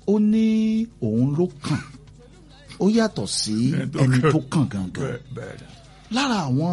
ó ní òun ló kàn ó yàtọ̀ sí Ẹni tó ẹni kàn. tó kàn gangan bẹ́ẹ̀ bẹ́ẹ̀ ni. lára àwọn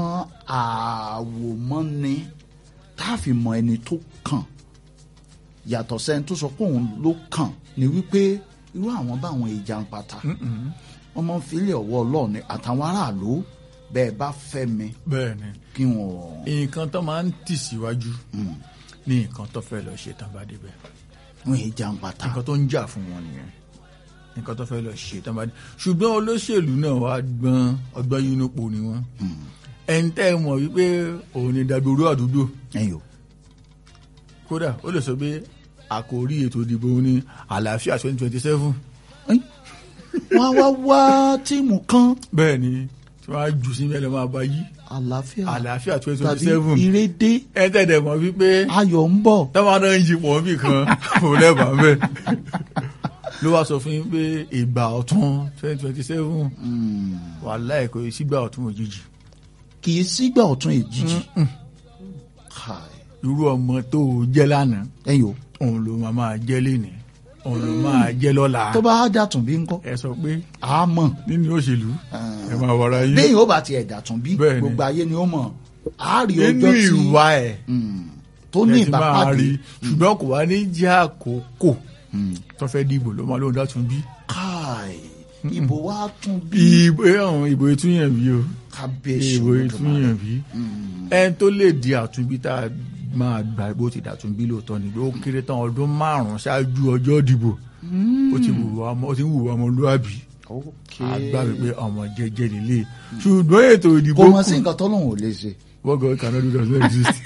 àwòmọ́ni tá a fi mọ ẹni tó kàn yàtọ̀ sẹ́ni tó sọ pé òun ló kàn ni wípé irú àwọn báwọn ìjà ń pata wọ́n máa ń filẹ̀ ọwọ́ ọlọ́run ni àtàwọn aráàlú bẹ́ẹ̀ bá fẹ́ mi bẹ́ẹ̀ ni kí wọ́n. nǹkan tó máa ń tì síwájú ní nǹkan tó fẹ́ lọ ṣe tán bá débẹ̀ wọ́n ìjà ń pata. nǹkan tó ń jà fún wọn nìyẹn nǹkan tó fẹ́ lọ ṣe tán bá dé ṣùgbọ́n olóṣèlú náà wá gbọ́n ọgbọ́n yín nípò ni wọ́n ẹni tẹ́ ẹ mọ̀ wípé òun ni dàgbòrú àdúgbò ẹ̀yìn o kódà ó lè sọ pé àkòrí ètò ìdìbò ní àlàáfíà twenty twenty seven wọ́n á wá wá tíìmù kan bẹ́ẹ̀ ni tí wọ́n á jù sí mẹ́lẹ̀ máa bá yí àlàáfíà àlàáfíà twenty twenty tàbí seven ìrédé ẹ tẹ̀dẹ̀ mọ̀ wípé ayọ̀ ń bọ̀. táwọn náà ń yí pọ̀ bí kan ò lẹ́bàá bẹ́ẹ̀ ló wá sọ fún yín pé ìgbà ọ̀tún twenty twenty seven wàhálà ẹ̀kọ́ yìí sígbà ọ̀tún òjijì kì í sígbà ọ̀tún èjìjì. Kai. irú ọmọ tó o jẹ́ lánàá ẹ̀yìn o òun ló máa máa jẹ́ lénìí òun ló máa jẹ́ lọ́la tó bá dàtún bí ńkọ́ ẹ sọ pé a mọ̀ nínú òṣèlú ẹ máa wọra yín lẹ́yìn ó bá tiẹ̀ dàtún bí Bẹ́ẹ̀ ni. gbogbo ayé ni ó mọ̀ a rí nínú ọjọ́ tí ìwà ẹ̀ Mm. tó ní ẹ ti máa ìbápàdé rí ṣùgbọ́n kò wá ní jẹ́ àkókò tó fẹ́ dìbò ló máa lóun dátún bí. káì ìbò wa tún bí ìbò àwọn ìbò ìtúnyàn bí o kábíyèsí ìbò Olódùmarè. ìtúnyàn bí ẹni tó lè di àtúnbí tá a máa gbà bó ti dàtúnbí lóòótọ́ ni pé ó kéré tán ọdún márùn-ún ṣáájú ọjọ́ ìdìbò ó ti wùwà ọmọ ó ti ń wùwà ọmọlúwàbí Okay. àgbà wípé ọmọ jẹ́jẹ́ nílé ṣùgbọ́n ètò ìdìbò kò mọ̀ sí nǹkan tọ́lọ́hún ò lè ṣe what God cannot do does not exist.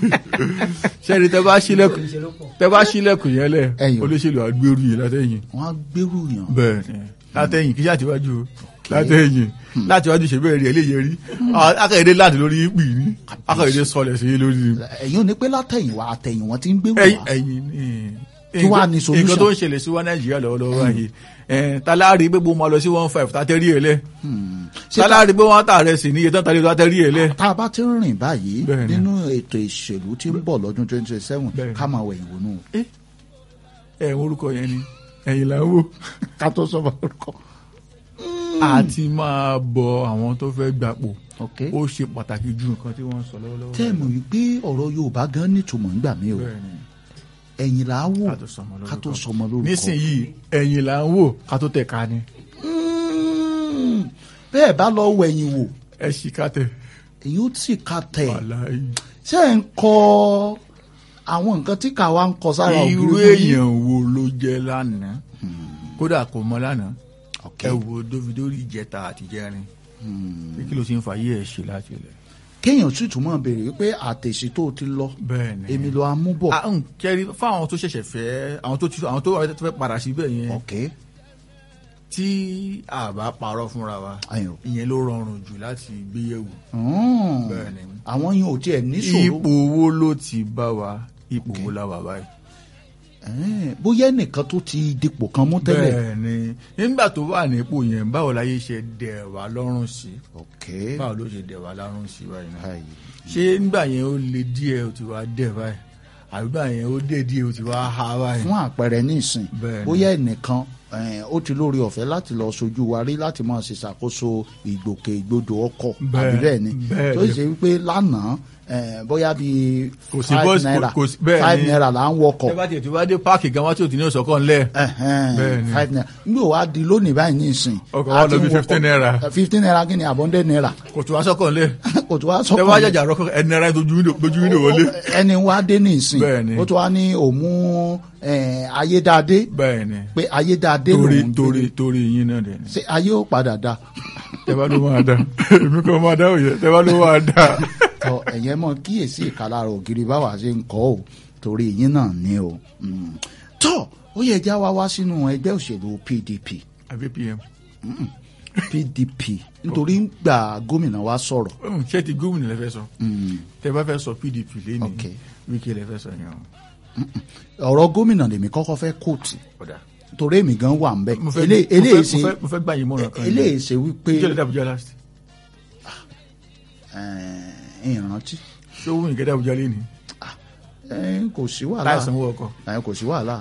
ṣẹ́ni tẹ́ bá ṣílẹ̀kùn tẹ́ bá ṣílẹ̀kùn yẹn lẹ̀ Ẹ̀yìn. olóṣèlú àgbérù yìí látẹ̀yìn wọ́n á gbérù yàn bẹ́ẹ̀ ni látẹ̀yìn kí ṣàtiwájú o látẹ̀yìn látìwájú ṣe bẹ́ẹ̀ rí ẹ léyẹ rí akẹ́yẹdẹ láti lórí ìpì ní akẹ́yẹdẹ sọlẹ̀ sí lórí ni. ẹ̀yin ò ní pé látẹ̀yìn wá àtẹ̀yìn wọn ti ń gbérù ẹ̀yìn wá ẹ̀yìn ni Kí wàá ní solution? nǹkan tó ń ṣẹlẹ̀ sí wa nàìjíríà lọ́wọ́lọ́wọ́ báyìí ẹ̀ talárí pé bó máa lọ sí one five tàtẹ́rí ẹ̀ lẹ̀ Ṣé tá- talárí pé wọ́n tà rẹ̀ sí ní iye tán tàrí tàtẹ́rí ẹ̀ lẹ̀ tá a bá ti ń rìn báyìí Bẹ́ẹ̀ ni. nínú ètò ìṣèlú tí ń bọ̀ lọ́dún twenty twenty seven Bẹ́ẹ̀ ni. ká máa wẹ̀yìn wònú ẹ̀ orúkọ yẹn ni ẹ̀yìn là ń wò. ká tó sọ fún orúkọ. àti máa bọ àwọn tó fẹ́ gbapò ok ó ṣe pàtàkì ju nǹkan tí wọ́n ń sọ lọ́wọ́lọ́wọ́. tẹ́ẹ̀mù wípé ọ̀rọ̀ Yorùbá gan nítumọ̀ nígbà mí o Bẹ́ẹ̀ni, ẹ̀yìn là á wò ká tó sọmọ lórúkọ. ká tó sọmọ lórúkọ. nísìnyìí ẹ̀yìn là ń wò ká tó tẹ̀ ká ni Mm, bẹ́ẹ̀ bá lọ wẹ̀yìn wò ẹ ṣì ká tẹ̀ èyí ó sì ká tẹ̀ wàláhì. ṣé ẹ̀ ń kọ àwọn nǹkan tí kàwa ń kọ sára ògiri irú fún yín? èèyàn wo ló jẹ́ lánàá kódà kò mọ lánàá Ok. ẹ wo dóvidórí ìjẹta àtijẹ́rin pé kí ló ti ń fa ayé ẹ̀ ṣe láti ilẹ̀. kéèyàn sì tún mọ̀ béèrè wípé àtẹ̀sí tó ti lọ bẹ́ẹ̀ni èmi lọ amúbọ̀ à ń kẹ́rí fáwọn tó ṣẹ̀ṣẹ̀ fẹ́ àwọn tó ti- àwọn tó fẹ́ padà síbẹ̀ yẹn ok tí a bá parọ́ fúnra wa ayọ̀ ìyẹn ló rọrùn jù láti gbéyẹ̀wò. Mm. Bẹ́ẹ̀ni. àwọn yìí ò tiẹ̀ ní ṣòro ipò wo ló ti bá wa ipò wo la wà báyìí. Eh, bóyá ẹnìkan tó ti dipò kan mú tẹ́lẹ̀ bẹ́ẹ̀ni nígbà tó wà nípò yẹn báwo láyé ṣe dẹ̀ wá lọ́rùn sí ok báwo ló ṣe dẹ̀ wá lọ́rùn sí báyìí náà. Ayi. ṣé nígbà yẹn ó le díẹ̀ ó ti wá dẹ̀ báyìí àbígbà yẹn ó dé díẹ̀ ó ti wá ha báyìí. fún àpẹẹrẹ nísìn Bẹ́ẹ̀ni. bóyá ẹnìkan eh, ó ti lórí ọ̀fẹ́ láti lọ sojú wa rí láti máa ṣe ṣàkóso ìgbòkègbodò ọkọ̀ Bẹ́ẹ̀- àbí bẹ́ẹ̀ ni bẹ́ẹ̀ tó ni. ṣe wípé lánàá eh, bóyá bíi Kò sí five bọ́ọ̀sì- naira kò sí- bẹ́ẹ̀ five ni. naira là ń wọkọ̀ tẹ́ bá tiẹ̀ tí wá dé páàkì gan wá tí ò ti ní ìsọ̀kan ńlẹ̀. Ẹhẹ́n, Bẹ́ẹ̀ni. five naira nígbà wàá di lónìí báyìí nísìn Ọkọ̀ wa lọ bí 15 naira. fifteen naira kí ni àbọ̀ndẹ̀ naira kò tó wá sọ́kàn ńlẹ̀. kò tó wá tẹ́ bá sọ́kàn jàjà rọ́kọ̀ ẹni náírà dojú wíńdò dojú wíńdò wọlé. ẹni wá dé nísìn Bẹ́ẹ̀ni. ó tó wá ní òmú eh, ayédáadé bẹ́ẹ̀ni pé ayédáadé torí lòún torí gbé torí yín náà dẹ̀ ni. ṣé ayé ó padà da tẹ́bá ló máa dá èmi kan máa dá òye tẹ́bá ló máa dá. tọ ẹ̀yẹ́ mọ̀ kíyèsí ìkàlára ògiri báwa ṣe ń kọ́ ò torí yín náà ni o Mm. tọ ó yẹ já wa wá sínú ẹgbẹ́ òṣèlú PDP àbí pm PDP nítorí gbà gómìnà wa sọ̀rọ̀ Mm, ṣé ti gómìnà lẹ fẹ́ sọ tẹ́ bá fẹ́ sọ pdp lẹ́nu Ok. wíkẹ́ lẹ fẹ́ sọ yẹn o. ọ̀rọ̀ gómìnà lèmi kọ́kọ́ fẹ́ kóòtù ọ̀dà torí èmi gan wà ń bẹ̀ mo fẹ́ Elé- mo eléyìí fẹ́- ṣe mo fẹ́- mo fẹ́ gbà yín mọ̀ràn kan eléyìí ṣe wípé jẹ́ lẹ́dà àbújá last eh, ìrántí ṣé owó ìgẹ́dà àbújá lẹ́nu eh, kò sí wàhálà láìsanwó ọkọ̀ eh, kò sí wàhálà